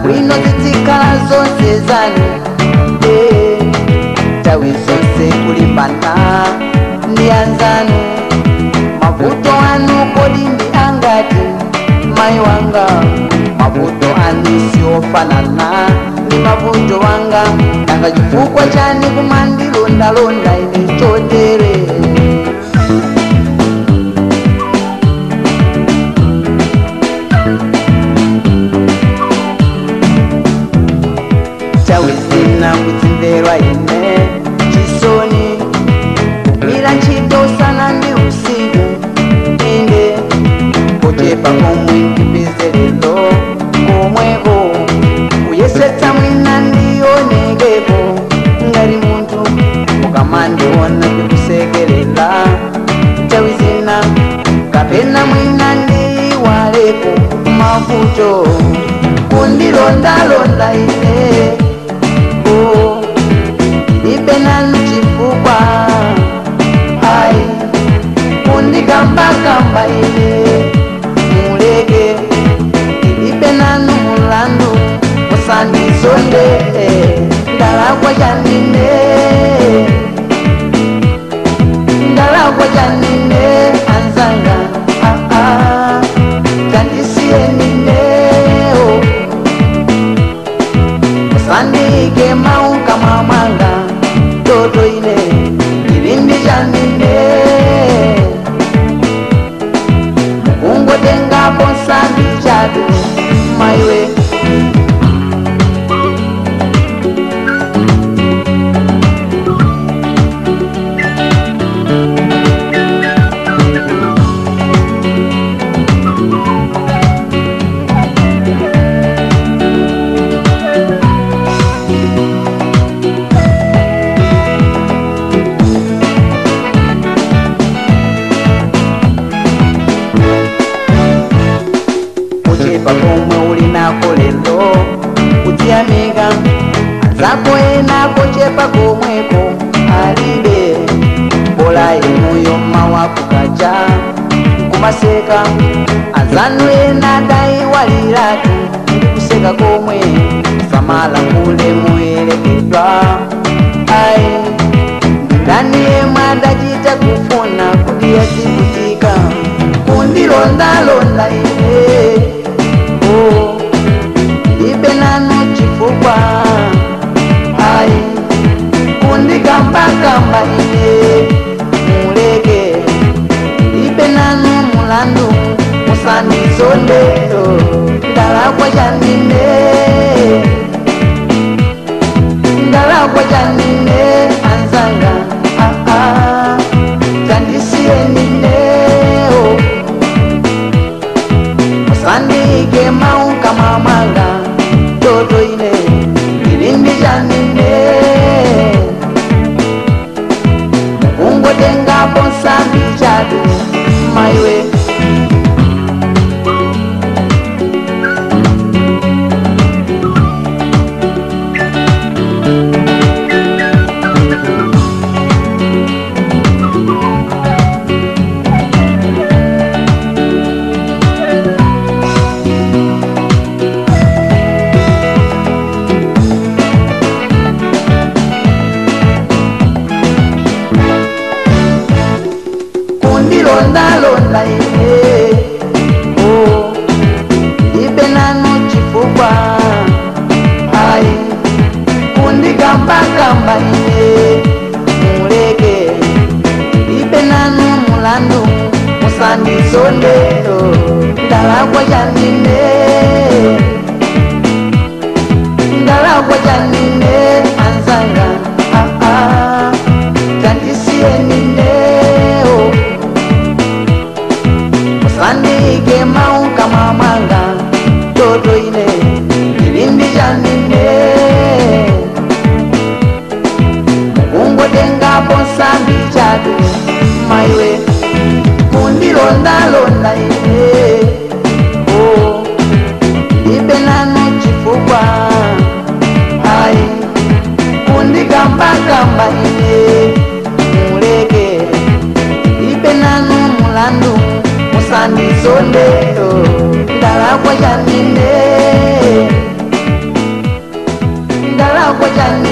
zabwino zitsikhala zonse zanu Eh, nthawi zonse kulimbana ndi anzanu mavuto anu kodi ndi angati mayi wanga mavuto anu siofanana ndi mavuto wanga nanga chifukwa chani kumandilondalonda ine chotere nthawi zina kudzimverwa ine chisoni kugwira ntchito usana ndi usiku inde kuchepa komwe ndipezerero komweko kuyesetsa mwina ndionekepo ngati munthu mukamandiona ndikusekerera nthawi zina kapena mwina ndiwalepo mavuto kundilondalonda ine oh, ibe nanu chifukwa ai kundikambakamba ine muleke ibe nanu mulandu musandizonde ndalakwa chanine ndalakwa chanine anzanga ah, ah, tandisiyenine oh. musandike mauka mwamwanga toto ine chilindi chanine mukungotengapo nsambi chatu maiwe kuchepa komwe uli nako lero kudziyamika anzako ena kuchepa komweko alibe bola inuyo mawa kukaja kumaseka anzanu ena dayiwaliratu kuseka komwe samala kule muyerekedwa ai ndani yemwe adachita kufuna kuti yazivutika kundilondalonda ine oh, ibe nanu chifukwa ai kundikambakamba ine muleke ibe nanu mulandu musandizonde oh, ndalakwa chanine ndalakwa chanine anzanga ah, ah, tandisiyenine oh. musandike mauka mwamwanga toto ine ilindi chanine mukungotengapo nsambi chatu maiwe kundilondalonda ine oh, ibe nanu chifukwa ai kundikambakamba ine muleke ibe nanu mulandu musandizonde oh, ndalakwa chanine ndalakwa chanine anzanga ah, ah, tandisiyenine oh. musandike mauka mwamwanga toto ine ilindi chanine mukungotengapo nsambi chatu maiwe kundilondalonda ine oh, ibe nanu chifukwa ai kundikambakamba ine muleke ibe nanu mulandu musandizonde oh, ndalakwa chanine chifukwa chani